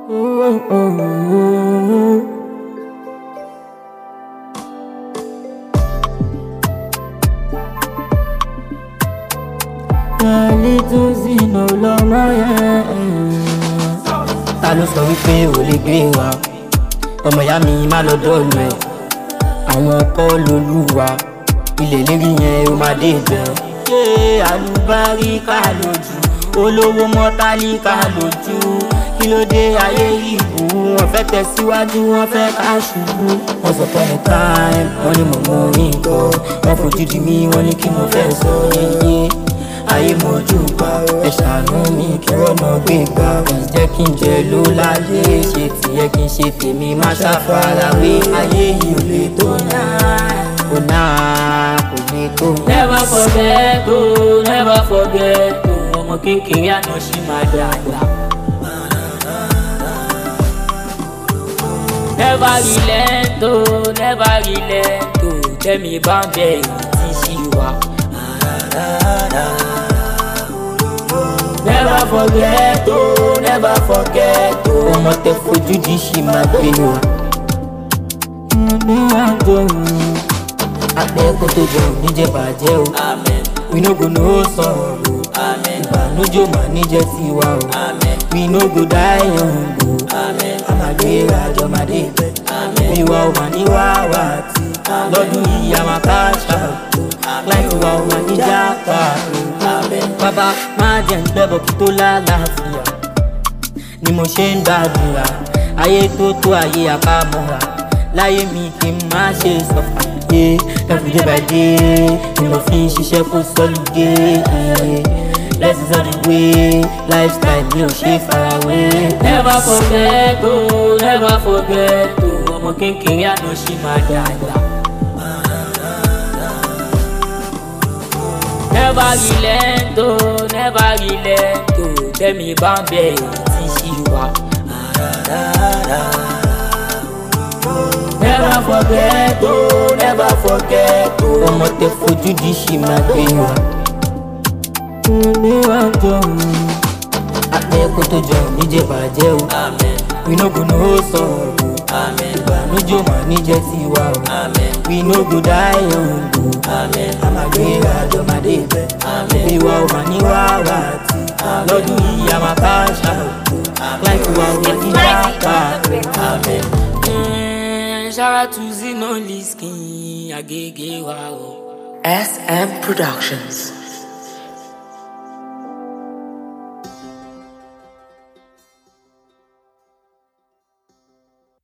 Ẹni tó sínú lọ́mọ yẹn. Ta ló sọ wípé ò lè gbé wa? Ọmọ ìyá mi má lọ dọ́ọ̀lù ẹ̀. Àwọn kọ́ lolúwa. Ilé lérí yẹn ó máa dé ibẹ̀. Ṣé àlùbáríkà lójú? Olówó mọ́tálíkà lójú. Kí ló dé ayé ìbú? Wọ́n fẹ́ tẹ̀síwájú, wọ́n fẹ́ ká ṣubú. Wọ́n sọ fún mi táìm, wọ́n ní mo mú orin kọ́. Wọ́n fojú di mí, wọ́n ní kí mo fẹ́ sọ yeye ayé mojú bá ẹ ṣàánú mi kí wọ́n mọ̀ gbé gbà jẹ́ kí n jẹ ló láyé ṣe tiẹ̀ kí n ṣe tèmi má ṣàfarawé ayé yìí ò lè tó náà kò náà kò lè tó. Never forget o, never forget o, ọmọ kékeré àná ṣì máa dàgbà. Never relent o, never relent o, tẹ́mi bá ń bẹ̀ èyí tí ṣì wà. Never forget o, never forget o, ọmọ tẹ fojú di ṣì máa gbé wa. ní àjọ àpẹ́kọ̀ tó jọ níjẹ́ bàjẹ́ o amen, we no go know sọ̀rọ̀ o amen, ìbànújò mà níjẹ́ tiwa o amen, we no go die young o. amen, àmàgbé àjọmọdé amen. ìwà ọmọ ní wàwà tí lọ́dún yìí a máa ká ṣàtò láì wà ọmọ níjà pààrọ̀. bàbá má jẹ́ ń gbẹ́bọ̀ kí tó lálàáfíà ni mo ṣe ń gbàdúrà ayé tó tó ayé àbámọ́ra láyé mi kí n má ṣe sọ̀fà yé everyday by day ni mo fi ń ṣiṣẹ́ kó sọ́lùdé lessons on the way lifestyle mi ò ṣe farawé. Never forget o, never forget o, ọmọ kékeré àná ṣì máa dàgbà. Never relent o, never relent o, tẹ́mi bá ń bẹ̀ èyí tí ṣì wà. Never forget o, never forget o, ọmọ tẹ fojú di ṣì máa gbé wa. ní àjọ àpẹẹkọ tó jọ níjẹ bàjẹ́ o amen, we no go know sọ̀rọ̀ o amen, ìbànújò mà níjẹ́ tiwa o amen, we no go die young o amen, àmàgbé àjọmọdé bẹ amen. ìwà ọmọ ní wàrà tí lọ́dún yìí a máa ká ṣàtò láì wà ọmọ níjà pààrọ̀. Amen. Mm, shout out to Zino Liskin, Agege Wow. SM Productions.